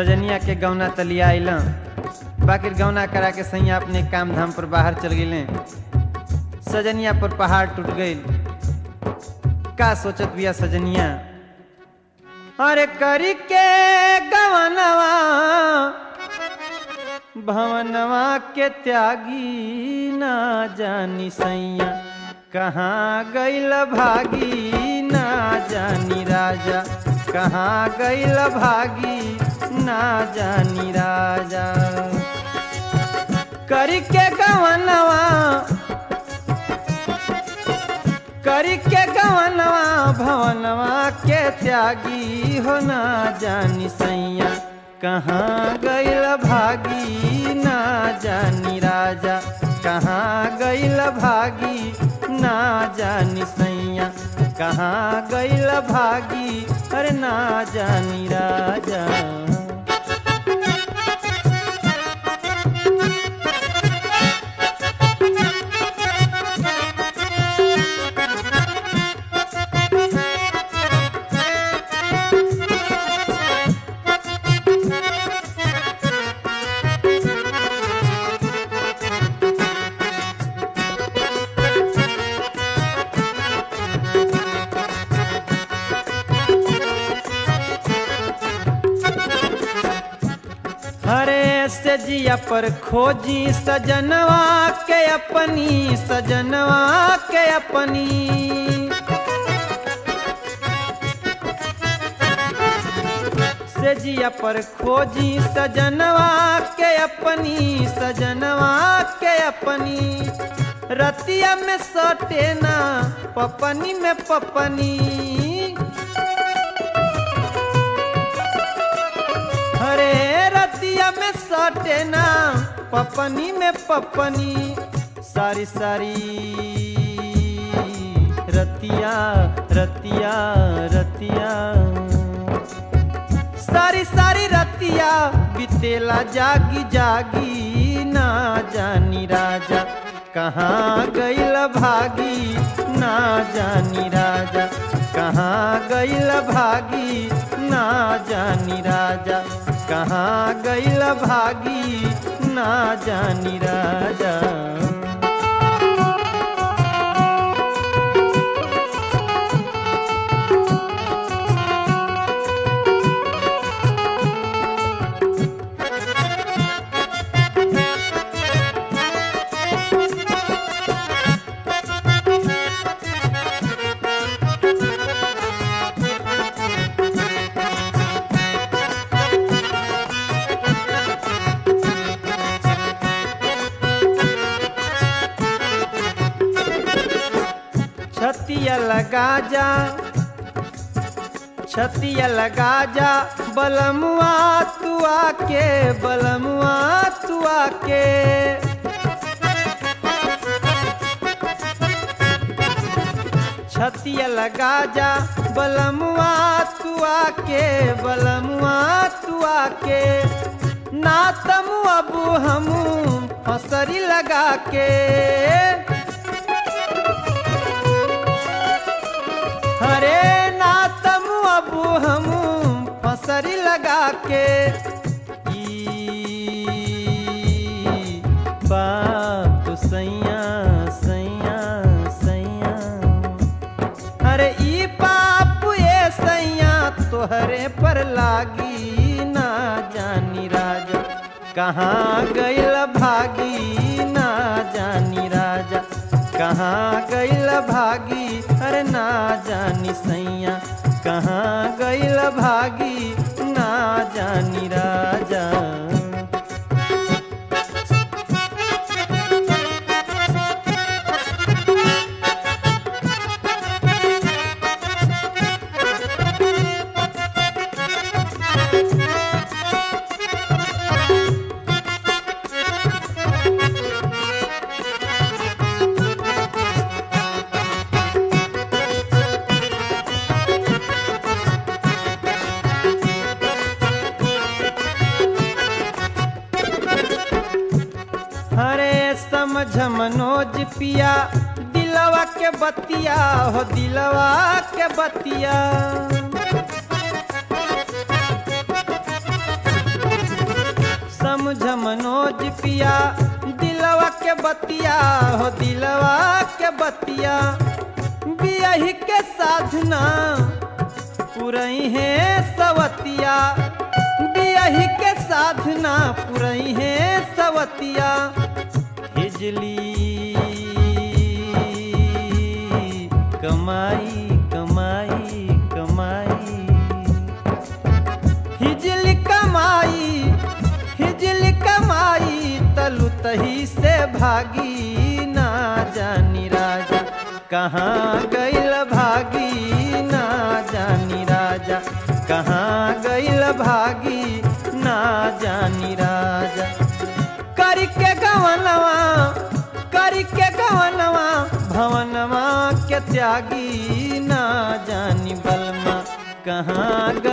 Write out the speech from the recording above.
सजनिया के गौना तलिया आइल बाकिर गौना करा के सैया अपने काम धाम पर बाहर चल गए सजनिया पर पहाड़ टूट गई का सोचत बिया सजनिया अरे करी के गवनवा भवनवा के त्यागी ना जानी सैया कहाँ गैल भागी ना जानी राजा कहाँ गैल भागी ना जानी राजा करी के गवनवा करी के गवनवा भवनवा के त्यागी हो ना जानी सैया कहाँ गैल भागी ना जानी राजा कहाँ गैल भागी ना जानी सैया कहाँ गैल भागी अरे ना जानी राजा हरे से जिया पर खोजी सजनवा के अपनी सजनवा के अपनी से जिया पर खोजी सजनवा के अपनी सजनवा के अपनी रतिया में सटे ना पपनी में पपनी हरे रतिया में सटे ना पपनी में पपनी सारी सारी रतिया रतिया रतिया सारी सारी रतिया बितेला जागी जागी ना जानी राजा कहाँ गैल भागी ना जानी राजा कहाँ गैल भागी ना जानी राजा कहाँ गैल भागी ना जानी राजा छतिया लगा जा छतिया लगा जा बलमुआ तू आके बलमुआ तू आके छतिया लगा जा बलमुआ तू आके बलमुआ तू आके ना तमु अबू हमू फसरी लगा के हरे ना तमु अबू हमू फसरी लगा के ई बात सैया सैया सैया अरे ई पाप ये सैया तोहरे पर लागी ना जानी राजा कहाँ गैल भागी ना जानी राजा कहाँ गैल भागी अरे ना जानी सैया कहाँ गैल भागी ना जानी राजा हरे समझ मनोज पिया दिलवा के बतिया हो दिलवा के बतिया समझ मनोज पिया दिलवा के बतिया हो दिलवा के बतिया बियही के साधना पुरई है सवतिया बियही के साधना पुरई है सवतिया हिजली कमाई कमाई कमाई हिजली कमाई हिजली कमाई तलु तही से भागी ना जानी राजा कहाँ गइल भागी ना जानी राजा कहाँ गइल भागी ना जानी राजा करके गवनवा करके गवनवा भवनवा के त्यागी ना जानी बलमा कहाँ गइल